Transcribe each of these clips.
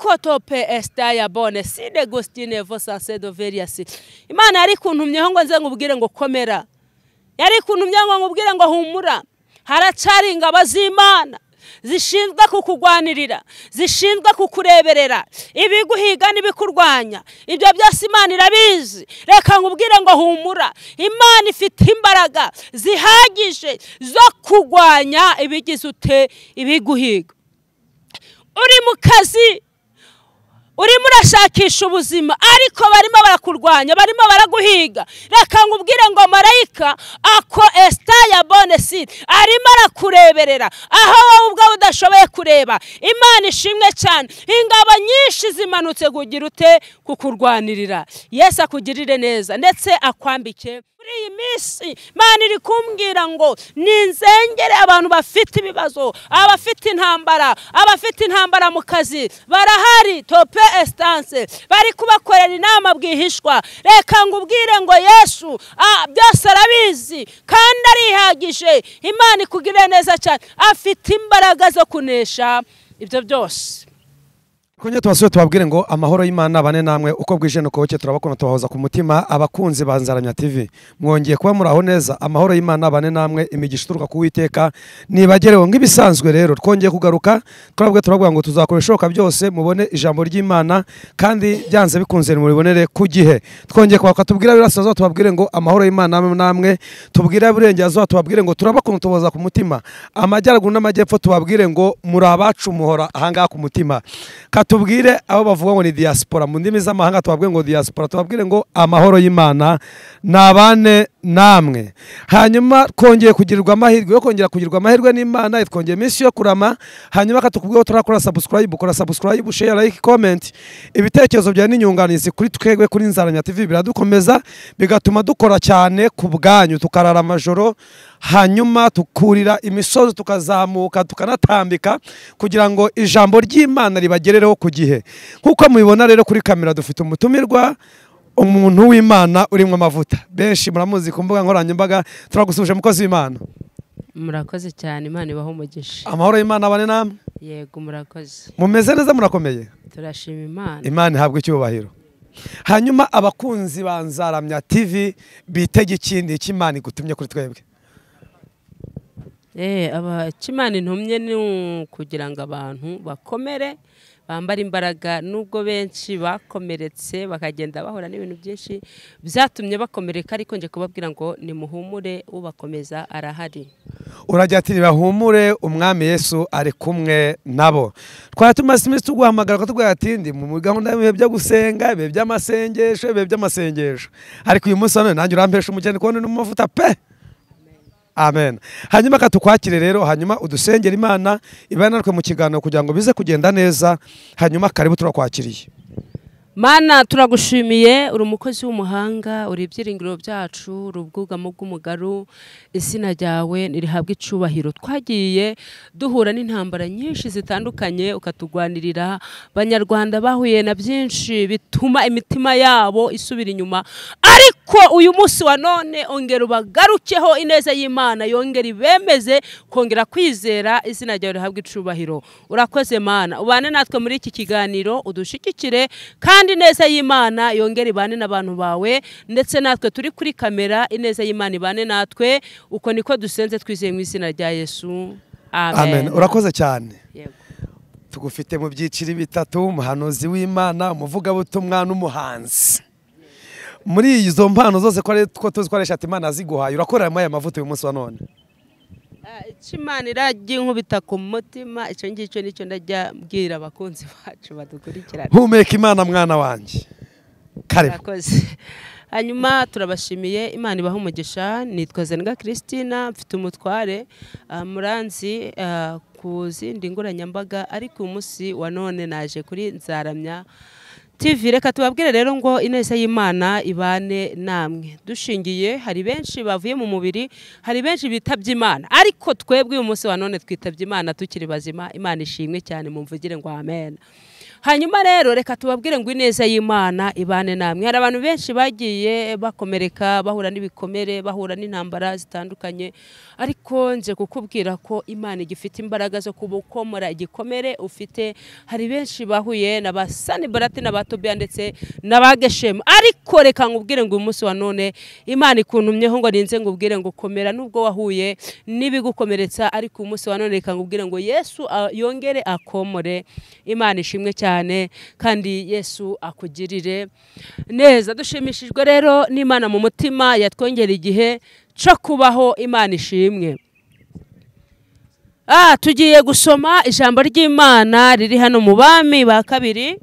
kotope esita yabone side gositine vosasedo veriyasi imana yari kuntumyeho ngo nze nkubwire ngo komera yari kuntumyeho ngo nkubwire ngo humura haracari ingabo z'imana zishinzwe kukugwanirira zishinzwe kukureberera ibiguhiga n'ibikurwanya ibyo byose imana irabizi reka nkubwire ngo humura imana ifite imbaraga zihagije zo kurwanya ibigize ute ibiguhiga uri mu kazi urimo urashakisha ubuzima ariko barimo barakurwanya barimo baraguhiga reka nkubwire ngo marayika ako esita ya boneside arimo arakureberera aho wowe ubwawe udashoboye kureba imana ishimwe cyane ingabo nyinshi zimanutse kugira ute kukurwanirira yesi akugirire neza ndetse akwambike muri iyi minsi imana iri kumbwira ngo ninzengere abantu bafite ibibazo abafite intambara abafite intambara mu kazi barahari tope esitanse bari kubakorera inama bwihishwa reka ngubwire ngo yesu byose arabizi kandi arihagije imana ikugirire neza cyane afite imbaraga zo kunesha ibyo byose kongera tubasure tubabwire ngo amahoro y'imana abane namwe uko bwije nuko buke turabakunda tubahoza ku mutima abakunzi ba nzaranya tv mwongeye kuba muri aho neza amahoro y'imana abane namwe imigisha ituruka ku witeka ntibagerewe nk'ibisanzwe rero twongeye kugaruka turabwe turavuga ngo tuzakora ibishoboka byose mubone ijambo ry'imana kandi byanze bikunze muribonere ku gihe twongeye kubaka tubwira birasirazuba tubabwire ngo amahoro y'imana namwe tubwira burengerazuba tubabwire ngo turabakunda tubahoza ku mutima amajyaruguru n'amajyepfo tubabwire ngo muri abacu muhora ahangaha ku mutima tubwire aho bavuga ngo ni diaspora mu ndimi z'amahanga tubabwire ngo diaspora tubabwire ngo amahoro y'imana nabane namwe hanyuma twongeye kugirirwa amahirwe yo kongera kugirirwa amahirwe n'imana itwongeye iminsi yo kurama hanyuma katukubwiye ko turakora subscribe ukora subscribe share like comment ibitekerezo byawe n'inyunganizi kuri twegwe kuri nzaranya tv biradukomeza bigatuma dukora cyane ku bwanyu tukarara amajoro hanyuma tukurira imisozi tukazamuka tukanatambika kugira ngo ijambo ry'imana ribagerereho ku gihe nk'uko mubibona rero kuri kamera dufite umutumirwa umuntu w'imana urimo amavuta benshi muramuzi ku mbuga nkoranyambaga turagusuje umukozi w'imana murakoze cyane imana ibaho umugisha amahoro y'imana abane namwe yego murakoze mumeze neza murakomeye turashima imana imana ihabwa icyubahiro hanyuma abakunzi ba nzaramya tv bitege ikindi cy'imana igutumye kuri twebwe abakimana intumye ni ukugira ngo abantu bakomere bambara imbaraga nubwo benshi bakomeretse bakagenda bahura n'ibintu byinshi byatumye bakomereka ariko njye kubabwira ngo ni muhumure ubakomeza arahari urajya ati nibahumure umwami yesu ari kumwe nabo twatuma simisi tuguhamagara ko tuguha atindi mu gahunda y'ibihe byo gusenga ibihe by'amasengesho ibihe by'amasengesho ariko uyu munsi nanone nanjye urampesha umugeni kubona n'umuvuta pe amen hanyuma katukwakire rero hanyuma udusengera imana iba natwe mu kiganiro kugira ngo bize kugenda neza hanyuma karibu turakwakiriye mana turagushimiye uri umukozi w'umuhanga uri ibyiringiro byacu uri ubwugamo bw'umugaru izina ryawe ntirihabwe icubahiro twagiye duhura n'intambara nyinshi zitandukanye ukatugwanirira abanyarwanda bahuye na byinshi bituma imitima yabo isubira inyuma ariko uyu munsi wa none ongera ubagarukeho ineza y'imana yongera ibemeze kongera kwizera izina ryawe rihabwe icubahiro urakoze mana ubane natwe muri iki kiganiro udushigikire kandi kandi ineza y'imana yongere ibane n'abantu bawe ndetse natwe turi kuri kamera ineza y'imana ibane natwe uko niko dusenze twizeye mu izina rya yesu amen urakoze cyane tugufite mu byiciro bitatu umuhanuzi w'imana umuvugabutumwa n'umuhanzi muri izo mpano zose ko tuzi ko eshatu imana ziguhaye urakoreramo aya mavuta uyu munsi wa none imana irajya inkubita ku mutima icyo ngicyo nicyo ndajya mbwira abakunzi bacu badukurikirana humeka imana mwana wanjye murakoze hanyuma turabashimiye imana ibaha umugisha nitwa zenga christina mfite umutware muranzi ku zindi nguranyambaga ariko uyu munsi wa none naje kuri nzaramya TV reka tubabwire rero ngo ineza y'imana ibane namwe dushingiye hari benshi bavuye mu mubiri hari benshi bitabye imana ariko twebwe uyu munsi wa none twitabye imana tukiri bazima imana ishimwe cyane mumvugire ngo amen hanyuma rero reka tubabwire ngo ineza y'imana ibane namwe hari abantu benshi bagiye bakomereka bahura n'ibikomere bahura n'intambara zitandukanye ariko nje kukubwira ko imana igifite imbaraga zo kubukomora igikomere ufite hari benshi bahuye na ba sanibarati na ba tobiya ndetse na ba geshemu ariko reka nkubwire ngo uyu munsi wa none imana ikuntumyeho ngo ninze ngubwire ngo komera nubwo wahuye n'ibigukomeretsa ariko uyu munsi wa none reka nkubwire ngo yesu a- yongere akomore imana ishimwe cyane kandi yesu akugirire neza dushimishijwe rero n'imana mu mutima yatwongera igihe cyo kubaho imana ishimwe Ah, tugiye gusoma ijambo ry'imana riri hano mu bami ba kabiri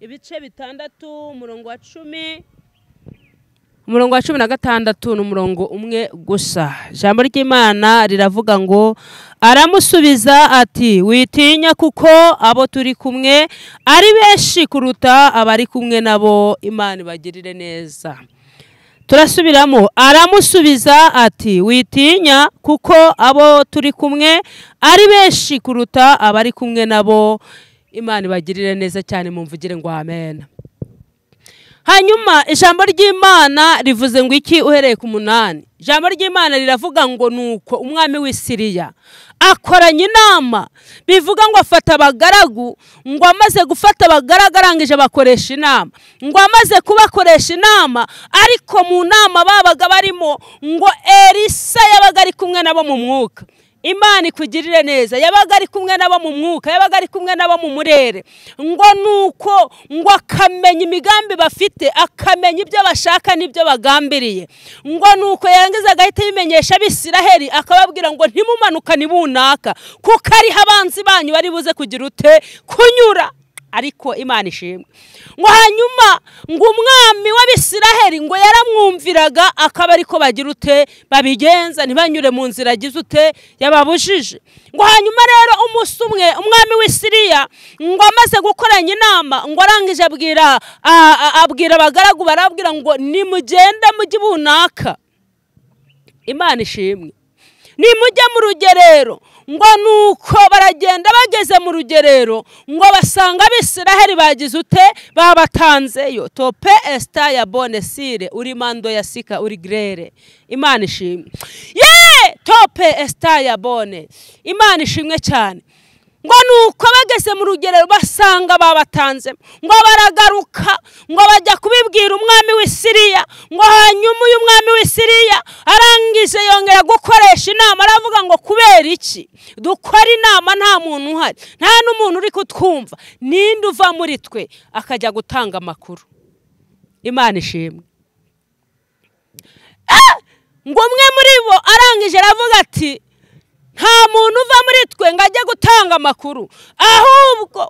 ibice bitandatu umurongo wa cumi umurongo wa cumi na gatandatu ni umurongo umwe gusa ijambo ry'imana riravuga ngo aramusubiza ati witinya kuko abo turi kumwe ari benshi kuruta abari kumwe nabo imana ibagirire neza turasubiramo aramusubiza ati witinya kuko abo turi kumwe ari benshi kuruta abari kumwe nabo imana ibagirire neza cyane mu mvugire ngo amen hanyuma ijambo ry'imana rivuze ngo iki uhereye ku munani ijambo ry'imana riravuga ngo nuko umwami w'i siriya akoranye inama bivuga ngo afata abagaragu ngo amaze gufata abagaragu arangije abakoresha inama ngo amaze kubakoresha inama ariko mu nama babaga barimo ngo elisa yabaga ari kumwe nabo mu mwuka imana ikugirire neza yabaga ari kumwe nabo mu mwuka yabaga ari kumwe nabo mu murere ngo nuko ngo akamenya imigambi bafite akamenya ibyo bashaka n'ibyo bagambiriye ngo nuko yarangiza agahita abimenyesha abisiraheri akababwira ngo ntimumanukane bunaka kuko ariho abanzi banyu bari buze kugira ute kunyura ariko imana ishimwe ngo hanyuma ngo umwami w'abisiraheri ngo yaramwumviraga akaba ariko bagira ute babigenza ntibanyure mu nzira agize ute yababujije ngo hanyuma rero umunsi umwe umwami w'i siriya ngo amaze gukoranya inama ngo arangije abwira a- a- abwira abagaragu barabwira ngo nimugende mujye bunaka imana ishimwe nimujya mu rugerero ngo nuko baragenda bageze mu rugerero ngo basanga abisiraheli bagize ute babatanzeyo tope esita ya bonesire uri mando ya sika uri girere imana ishimwe ye tope esita ya bone imana ishimwe cyane ngo nuko bageze mu rugerero basanga babatanze ngo baragaruka ngo bajya kubibwira umwami w'i siriya ngo hanyuma uyu mwami w'i siriya arangije yongera gukoresha inama aravuga ngo kubera iki dukora inama nta muntu uhari nta n'umuntu uri kutwumva ninde uva muri twe akajya gutanga amakuru imana ishimwe Ah! ngo umwe muri bo arangije aravuga ati nta muntu uva muri twe ngo ajye gutanga amakuru ahubwo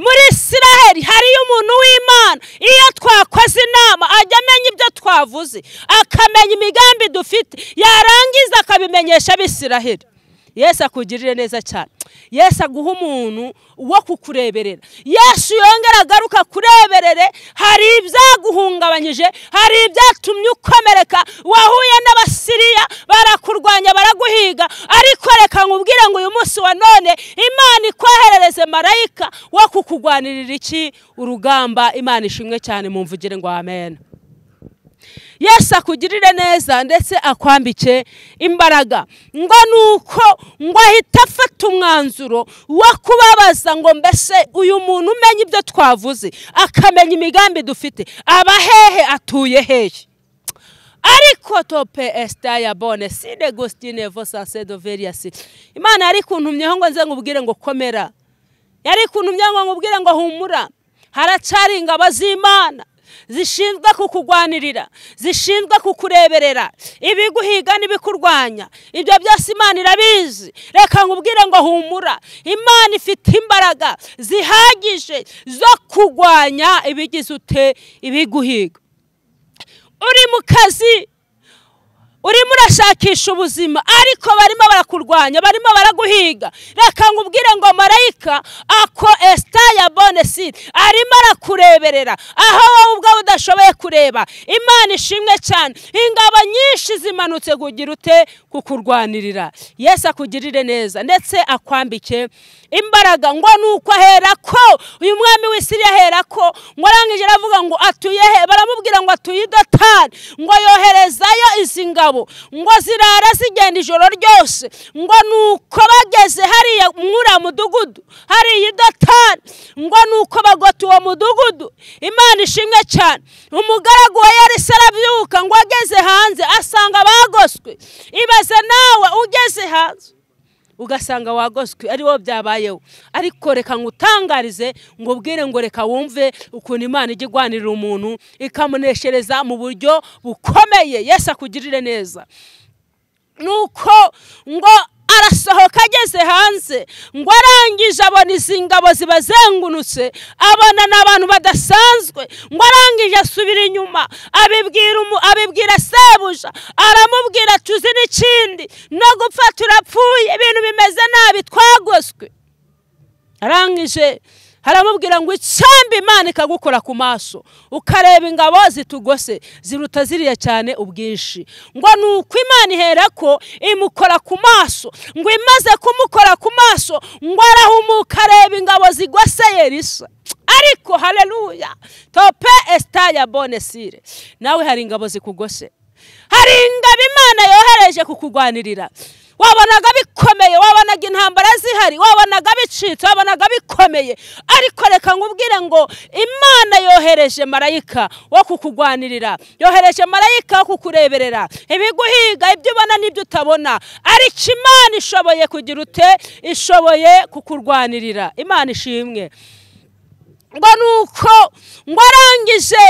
muri isiraheli hariyo umuntu w'imana iyo twakoze inama ajya amenya ibyo twavuze akamenya imigambi dufite yarangiza akabimenyesha abisiraheli yesu akugirire neza cyane yesu aguha umuntu wo kukureberera yesu yongera agaruka akureberere hari ibyaguhungabanyije hari ibyatumye ukomereka wahuye n'abasiriya barakurwanya baraguhiga ariko reka nkubwire ngo uyu munsi wa none imana ikwoherereze marayika wo kukugwanirira iki urugamba imana ishimwe cyane mu mvugire ngo amen yesu akugirire neza ndetse akwambike imbaraga ngo nuko ngo ahite afata umwanzuro wo kubabaza ngo mbese uyu muntu umenya ibyo twavuze akamenya imigambi dufite aba hehe atuye hehe ariko tope esita ya bone side gositine vosasedo veriyasi imana yari ikuntumyeho ngo nze nkubwire ngo komera yari ikuntumye ngo nkubwire ngo humura haracari ingabo z'imana zishinzwe kukugwanirira zishinzwe kukureberera ibiguhiga n'ibikurwanya ibyo byose imana irabizi reka nkubwire ngo humura imana ifite imbaraga zihagije zo kurwanya ibigize ute ibiguhiga uri mu kazi urimo urashakisha ubuzima ariko barimo barakurwanya barimo baraguhiga reka nkubwire ngo marayika ako esita ya bonesi arimo arakureberera aho wowe ubwawe udashoboye kureba imana ishimwe cyane ingabo nyinshi zimanutse kugira ute kukurwanirira yesu akugirire neza ndetse akwambike imbaraga ngo ni uko ahera ko uyu mwami w'isiri ahera ko nkorangije aravuga ngo atuye he baramubwira ngo atuye i dotani ngo yoherezayo izi ngabo ngo zirara zigenda ijoro ryose ngo ni uko bageze hariya mwura mudugudu hariya idatani ngo ni uko bagota uwo mudugudu imana ishimwe cyane umugaragu wa yarisi arabyuka ngo ageze hanze asanga bagoswe ibaze nawe ugeze hanze ugasanga wagoswe ari wo byabayeho ariko reka ngo utangarize ngo ubwire ngo reka wumve ukuntu imana ijya igwanirira umuntu ikamuneshereza mu buryo bukomeye yesi akugirire neza ni uko ngo arasohoka ageze hanze ngo arangije abona izi ngabo zibazengurutse abona ni abantu badasanzwe ngo arangije asubira inyuma abibwira sebuja aramubwira tuzi n'ikindi no gupfa turapfuye ibintu bimeze nabi twagoswe arangije haramubwira ngo icyambi imana ikagukora ku maso ukareba ingabo zitugose ziruta ziriya cyane ubwinshi ngo ni uko imana ihera ko imukora ku maso ngo imaze kumukora ku maso ngo arahumuka areba ingabo zigoseye risa ariko hareruya tope esita ya bonesire nawe hari ingabo zikugose hari ingabo imana yohereje kukurwanirira wabonaga bikomeye wabonaga intambara zihari wabonaga bicitse wabonaga bikomeye ariko reka nkubwire ngo imana yohereje marayika wo kukurwanirira yohereje marayika wo kukureberera ibiguhiga ibyo ubona n'ibyo utabona ariko imana ishoboye kugira ute ishoboye kukurwanirira imana ishimwe ngo ni uko ngo arangije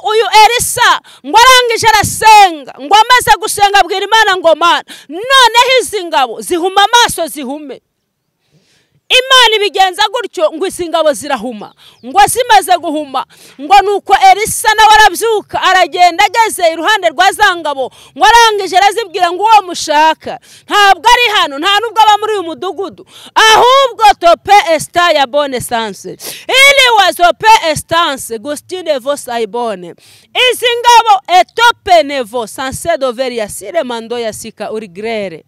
uyu erisa ngo arangije arasenga ngo amaze gusenga abwira imana ngo mana noneho izi ngabo zihuma amaso zihume imana ibigenza gutyo ngo izi ngabo zirahuma ngo zimaze guhuma ngo ni uko erisa nawe arabyuka aragenda ageze iruhande rwa za ngabo ngo arangije arazibwira ngo uwo mushaka ntabwo ari hano nta nubwo aba muri uyu mudugudu ahubwo tope esita ya bone sanse iri tope esitanse gusiti nevo sayibone izi ngabo etope nevo sanse doveri ya sire mando ya sika uri gerere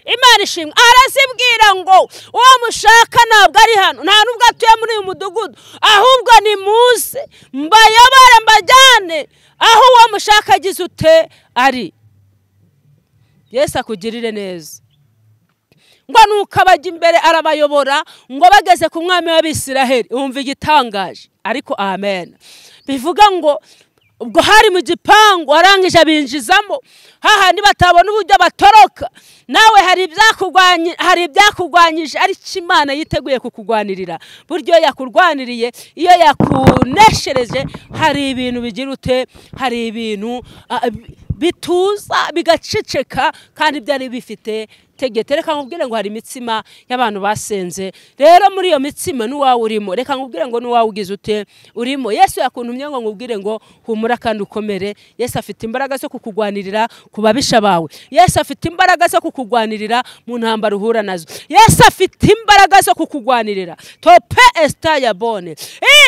imana ishimwe arazibwira ngo uwo mushaka ntabwo ari hano nta nubwo atuye muri uyu mudugudu ahubwo ni muze mbayobore mbajyane aho uwo mushaka agize ute ari Yesu akugirire neza ngo nuko abajya imbere arabayobora ngo bageze ku mwami w'abisiraheli wumva igitangaje ariko amen bivuga ngo ubwo hari mu gipangu arangije abinjizamo hahandi batabona uburyo batoroka nawe hari ibyakurwanyije ariko imana yiteguye kukurwanirira buryo yakurwaniriye iyo yakuneshereje hari ibintu bigira ute hari ibintu bituza bigaceceka kandi byari bifite tegete reka nkubwire ngo hari imitsima y'abantu basenze rero muri iyo mitsima n'uwawe urimo reka nkubwire ngo n'uwawe ugize ute urimo yesu yakuntumye ngo nkubwire ngo humura kandi ukomere yesu afite imbaraga zo kukugwanirira ku babisha bawe yesu afite imbaraga zo kukugwanirira mu ntambaro uhura nazo yesu afite imbaraga zo kukugwanirira tope esita ya bone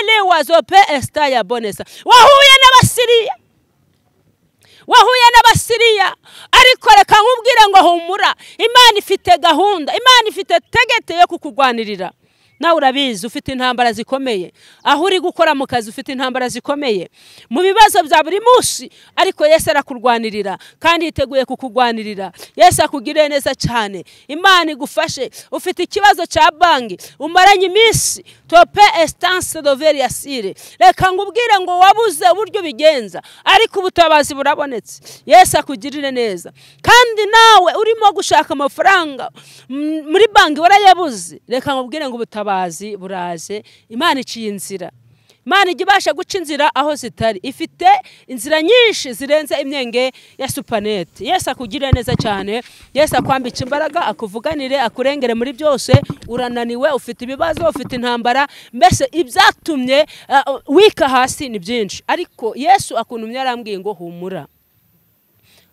ini wazope esita ya bonesa wahuye n'abasiriya wahuye n'abasiriya ariko reka nkubwire ngo humura imana ifite gahunda imana ifite tegete yo kukurwanirira nawe urabizi ufite intambara zikomeye aho uri gukora mu kazi ufite intambara zikomeye mu bibazo bya buri munsi ariko Yesu arakurwanirira kandi yiteguye kukurwanirira Yesu akugiriye neza cyane imana igufashe ufite ikibazo cya banki umaranye iminsi tope esitanse doveri ya sire reka ngo ubwire ngo wabuze uburyo ubigenza ariko ubutabazi burabonetse Yesu akugirire neza kandi nawe urimo gushaka amafaranga muri banki warayabuze reka ngo ubwire ngo ubutabazi ubutabazi buraje imana iciye inzira imana ijya ibasha guca inzira aho zitari ifite inzira nyinshi zirenze imyenge ya supanete yesi akugirire neza cyane yesi akwambika imbaraga akuvuganire akurengere muri byose urananiwe ufite ibibazo ufite intambara mbese ibyatumye wika hasi ni byinshi ariko yesu akuntumye arambwiye ngo humura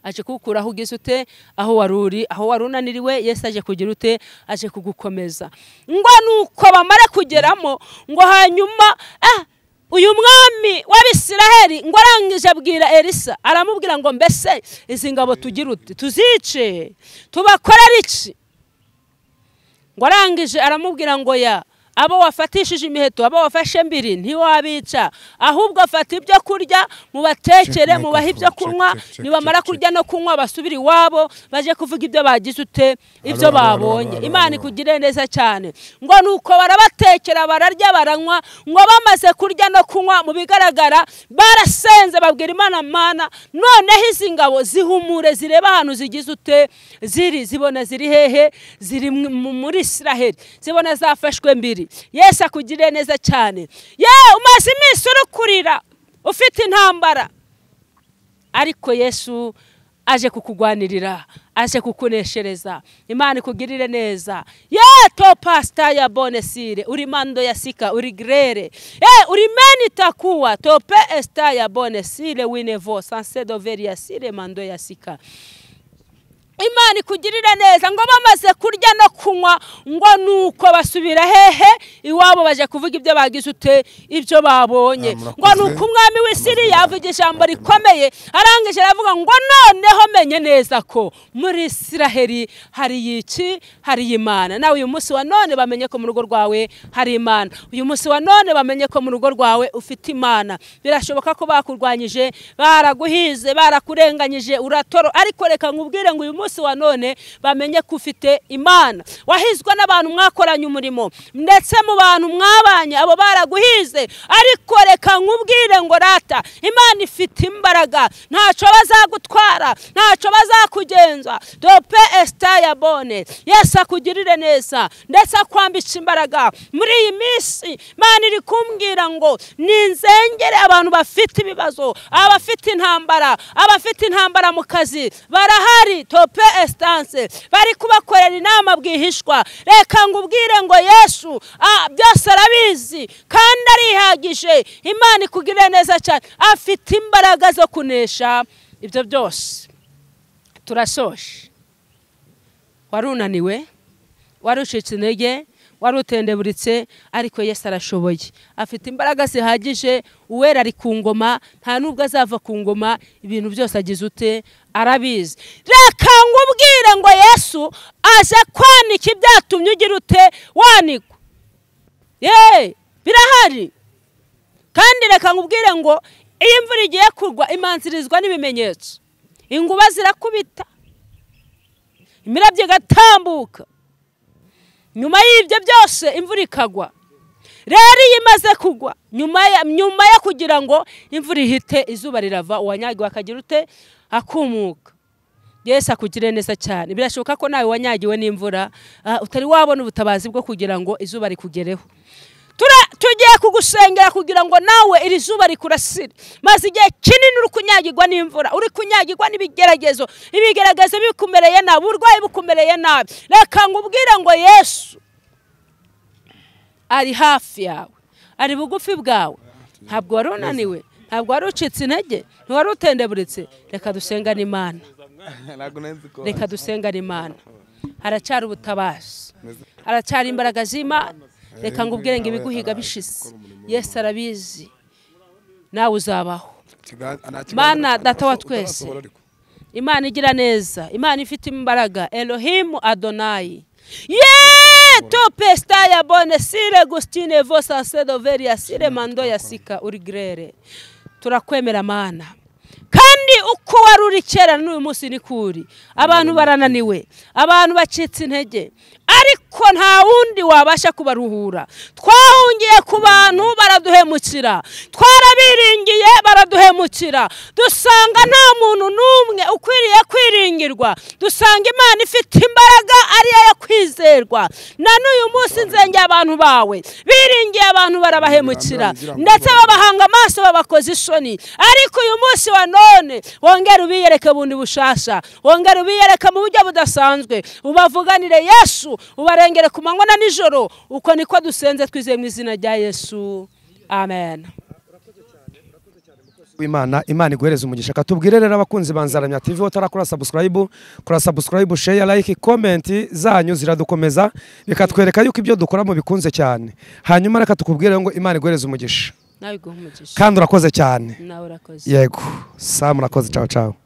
aje kugukura aho ugeze ute aho wari uri aho wari unaniriwe yesu aje kugira ute aje kugukomeza ngo nuko bamara kugeramo ngo hanyuma ah uyu mwami w'abisiraheli ngo arangije abwira elisa aramubwira ngo mbese izi ngabo tugira uti tuzice tubakorera iki ngo arangije aramubwira ngo ya abo wafatishije imiheto abo wafashe mbiri ntiwabica ahubwo afata ibyo kurya mubatekere mubahe ibyo kunywa nibamara kurya no kunywa basubire iwabo bajye kuvuga ibyo bagize ute ibyo babonye imana ikugire neza cyane ngo nuko barabatekera bararya baranywa ngo bamaze kurya no kunywa mu bigaragara barasenze babwira imana mana noneho izi ngabo zihumure zireba ahantu zigize ute ziri zibona ziri hehe ziri muri isiraheli zibona zafashwe mbiri yesu akugirire neza cyane yewe umaze iminsi uri kurira ufite intambara ariko yesu aje kukugwanirira aje kukuneshereza imana ikugirire neza ye to pasita ya bonesire uri mando ya sika uri girere ye uri meni takuwa to pe esita ya bonesire winevo sansedo veriyasire mando ya sika imana ikugirire neza ngo bamaze kurya no kunywa ngo nuko basubira hehe iwabo baje kuvuga ibyo bagize ute ibyo babonye ngo nuko umwami w'isiri yavuga ijambo rikomeye arangije aravuga ngo noneho menye neza ko muri isiraheli hari iki hari imana nawe uyu munsi wa none bamenye ko mu rugo rwawe hari imana uyu munsi wa none bamenye ko mu rugo rwawe ufite imana birashoboka ko bakurwanyije baraguhize barakurenganyije uratoro ariko reka nkubwire ngo uyu munsi munsi wa none bamenye ko ufite imana wahizwa n'abantu mwakoranye umurimo ndetse mu bantu mwabanye abo baraguhize ariko reka nkubwire ngo rata imana ifite imbaraga ntacyo bazagutwara ntacyo bazakugenza dope esita ya bone yesu akugirire neza ndetse akwambika imbaraga muri iyi minsi imana iri kumbwira ngo ninzengere abantu bafite ibibazo abafite intambara abafite intambara mu kazi barahari tope pe esitanse bari kubakorera inama bwihishwa reka ngo ubwire ngo yesu byose arabizi kandi arihagije imana ikugirire neza cyane afite imbaraga zo kunesha ibyo byose turasoje wari unaniwe wari ucitse intege wari utendeburitse ariko Yesu arashoboye afite imbaraga zihagije uwera ari ku ngoma nta nubwo azava ku ngoma ibintu byose agize ute arabizi reka ngo ubwire ngo yesu aje kwanika ibyatumye ugira ute wanikwa yeee birahari kandi reka ngo ubwire ngo iyo imvura igiye kugwa imanzirizwa n'ibimenyetso inguba zirakubita imirabyo igatambuka nyuma y'ibyo byose imvura ikagwa rero iyo imaze kugwa nyuma yo kugira ngo imvura ihite izuba rirava uwanyagiwe akagira ute akumuka yesu akugire neza cyane birashoboka ko nawe wanyagiwe n'imvura utari wabona ubutabazi bwo kugira ngo izuba rikugereho tugiye kugusengera kugira ngo nawe iri zuba rikurasire maze igihe kinini uri kunyagirwa n'imvura uri kunyagirwa n'ibigeragezo ibigeragezo bikumereye nabi uburwayi bukumereye nabi reka ngo ubwire ngo yesu ari hafi yawe ari bugufi bwawe ntabwo wari unaniwe ntabwo wari ucitse intege ntiwari utendeburitse reka dusengane imana reka dusengane imana haracyari ubutabazi haracyari imbaraga z'imana reka ngo ubwire ngo ibiguhiga bishize yesu arabizi nawe uzabaho mana data wa twese imana igira neza imana ifite imbaraga elohimu adonayi yeee tope sita ya bone sire gusitine vosa sedo veriya sire mando ya sika uri girere turakwemera mana kandi uko wari uri kera n'uyu munsi ni kuri abantu barananiwe abantu bacitse intege ariko nta wundi wabasha kubaruhura twahungiye ku bantu baraduhemukira twarabiringiye baraduhemukira dusanga nta muntu n'umwe ukwiriye kwiringirwa dusanga imana ifite imbaraga ariyo yo kwizerwa na n'uyu munsi nzengeye abantu bawe biringiye abantu barabahemukira ndetse babahanga amaso babakoze isoni ariko uyu munsi wa none wongere ubiyereke bundi bushasha wongere ubiyereke mu buryo budasanzwe ubavuganire yesu ubarengere ku manywa na nijoro uko niko dusenze twizeye mu izina rya yesu amen w'imana imana iguhereze umugisha katubwire rero abakunzi ba nzaramya tv batarakora sabusikarayibu kora sabusikarayibu sheya layike komenti zanyu ziradukomeza bikatwereka yuko ibyo dukora mu bikunze cyane hanyuma reka tukubwire ngo imana iguhereze umugisha nawe iguha umugisha kandi urakoze cyane nawe urakoze yego samu urakoze cawe cawe